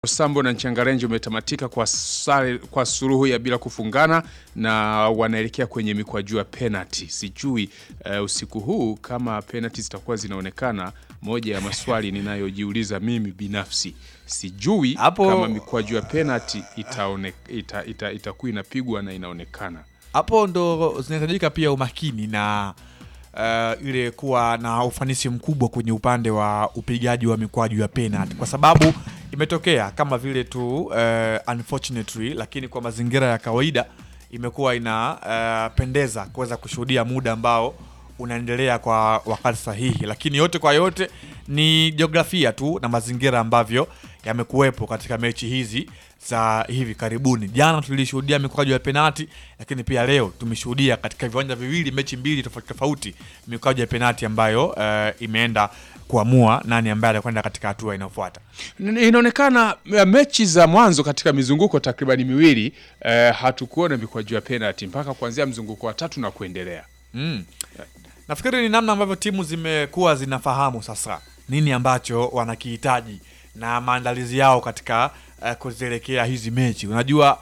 Sambo na Nchangarenje umetamatika kwa sare, kwa suluhu ya bila kufungana na wanaelekea kwenye mikwaju ya penalty. Sijui uh, usiku huu kama penalty zitakuwa zinaonekana. Moja ya maswali ninayojiuliza mimi binafsi, sijui Hapo- kama mikwaju ya penalty itaone, ita, ita, itakuwa inapigwa na inaonekana. hapo ndo zinahitajika pia umakini na uh, ile kuwa na ufanisi mkubwa kwenye upande wa upigaji wa mikwaju ya penalty, kwa sababu imetokea kama vile tu uh, unfortunately, lakini kwa mazingira ya kawaida imekuwa inapendeza kuweza kushuhudia muda ambao unaendelea kwa wakati sahihi, lakini yote kwa yote ni jiografia tu na mazingira ambavyo yamekuwepo katika mechi hizi za hivi karibuni. Jana tulishuhudia mikwaju ya penati, lakini pia leo tumeshuhudia katika viwanja viwili, mechi mbili tofauti tofauti, mikwaju ya penati ambayo eh, imeenda kuamua nani ambaye atakwenda katika hatua inayofuata. N- Inaonekana eh, mechi za mwanzo katika mizunguko takribani miwili eh, hatukuona mikwaju ya penalty mpaka kuanzia mzunguko wa tatu na kuendelea. Mm. Nafikiri ni namna ambavyo timu zimekuwa zinafahamu sasa nini ambacho wanakihitaji na maandalizi yao katika uh, kuzielekea hizi mechi. Unajua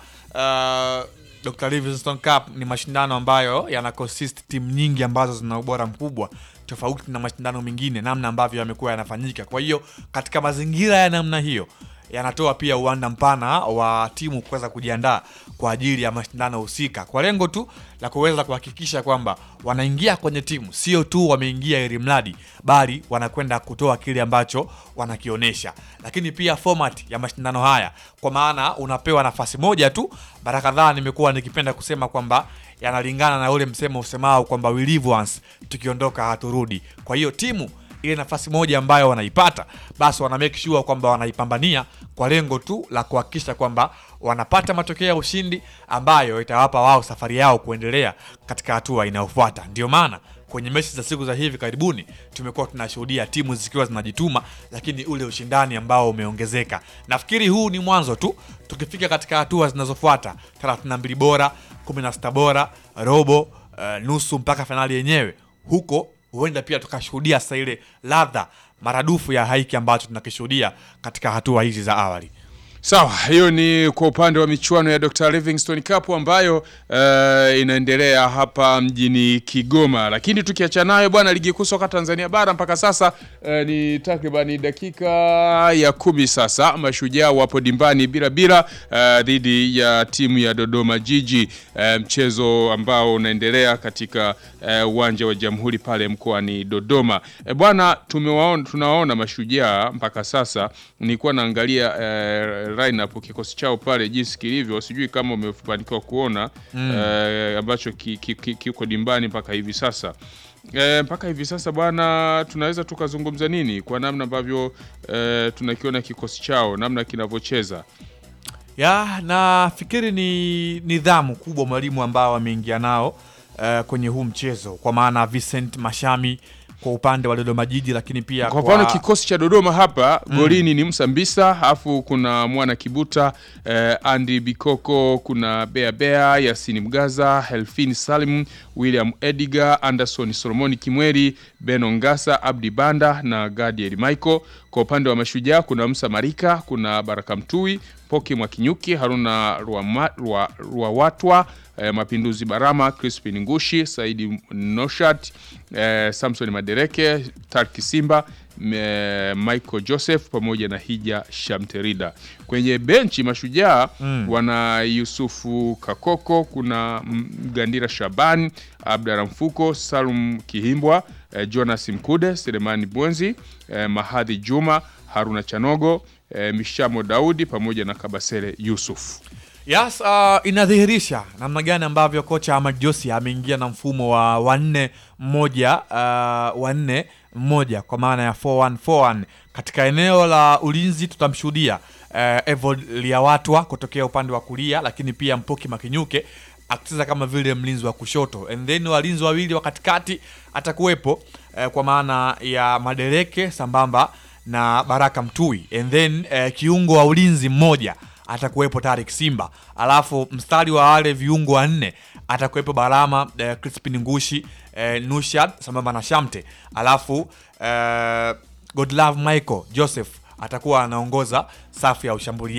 uh, Dr. Livingstone Cup ni mashindano ambayo yana consist timu nyingi ambazo zina ubora mkubwa tofauti na mashindano mengine, namna ambavyo yamekuwa yanafanyika. Kwa hiyo katika mazingira ya namna hiyo yanatoa pia uwanda mpana wa timu kuweza kujiandaa kwa ajili ya mashindano husika kwa lengo tu la kuweza kuhakikisha kwamba wanaingia kwenye timu, sio tu wameingia ili mradi, bali wanakwenda kutoa kile ambacho wanakionyesha. Lakini pia format ya mashindano haya, kwa maana unapewa nafasi moja tu. Mara kadhaa nimekuwa nikipenda kusema kwamba yanalingana na ule msemo usemao kwamba we live once, tukiondoka haturudi. Kwa hiyo timu ile nafasi moja ambayo wanaipata basi wana make sure kwamba wanaipambania kwa lengo tu la kuhakikisha kwamba wanapata matokeo ya ushindi ambayo itawapa wao safari yao kuendelea katika hatua inayofuata. Ndio maana kwenye mechi za siku za hivi karibuni tumekuwa tunashuhudia timu zikiwa zinajituma, lakini ule ushindani ambao umeongezeka. Nafikiri huu ni mwanzo tu, tukifika katika hatua zinazofuata 32 bora, 16 bora, robo, uh, nusu mpaka fainali yenyewe huko huenda pia tukashuhudia sasa ile ladha maradufu ya haiki ambacho tunakishuhudia katika hatua hizi za awali. Sawa, hiyo ni kwa upande wa michuano ya Dr. Livingstone Cup ambayo eh, inaendelea hapa mjini Kigoma. Lakini tukiachana nayo bwana, ligi kuu soka Tanzania bara mpaka sasa eh, ni takribani dakika ya kumi sasa. Mashujaa wapo dimbani bila bila eh, dhidi ya timu ya Dodoma Jiji, eh, mchezo ambao unaendelea katika eh, uwanja wa Jamhuri pale mkoani Dodoma. Eh, bwana, tumewaona tunawaona mashujaa mpaka sasa. Nilikuwa naangalia eh, lineup kikosi chao pale jinsi kilivyo, sijui kama umefanikiwa kuona eh, ambacho ki- ki- ki- kiko dimbani mpaka hivi sasa. E, mpaka hivi sasa bwana, tunaweza tukazungumza nini kwa namna ambavyo e, tunakiona kikosi chao namna kinavyocheza. Ya, nafikiri ni nidhamu kubwa mwalimu ambao ameingia nao uh, kwenye huu mchezo, kwa maana Vincent Mashami kwa upande wa Dodoma Jiji, lakini pia Kwa mfano kikosi cha Dodoma hapa golini ni Musa Mbisa, alafu kuna Mwana Kibuta, eh, Andy Bikoko, kuna Bea Bea, Yasini Mgaza, Helfin Salim, William Edigar, Anderson Solomoni Kimweri, Beno Ngasa, Abdi Banda na Gadiel Michael. Kwa upande wa Mashujaa kuna Musa Marika, kuna Baraka Mtui, Poki Mwakinyuki, Haruna Ruama- Rua- Ruawatwa, eh, Mapinduzi Barama, Crispin Ngushi, Saidi Noshat, eh, Samson Madereke, Tarki Simba, eh, Michael Joseph pamoja na Hija Shamterida. Kwenye benchi Mashujaa wana Yusufu Kakoko, kuna Mgandira Shaban, Abdara Mfuko, Salum Kihimbwa, eh, Jonas Mkude, Selemani Bwenzi, eh, Mahadhi Juma, Haruna Chanogo, eh, Mishamo Daudi pamoja na Kabasele Yusuf. Yes, uh, inadhihirisha namna gani ambavyo kocha Ahmad Josi ameingia na mfumo wa wanne mmoja uh, wanne mmoja kwa maana ya 4141 katika eneo la ulinzi tutamshuhudia uh, Evod Liawatwa kutokea upande wa kulia, lakini pia Mpoki Makinyuke akicheza kama vile mlinzi wa kushoto, and then walinzi wawili wa katikati atakuwepo eh, kwa maana ya Madereke sambamba na Baraka Mtui, and then eh, kiungo wa ulinzi mmoja atakuwepo Tarik Simba, alafu mstari wa wale viungo wanne atakuwepo Barama eh, Crispin Ngushi eh, Nushad sambamba na Shamte, alafu eh, Godlove Michael Joseph atakuwa anaongoza safu ya ushambuliaji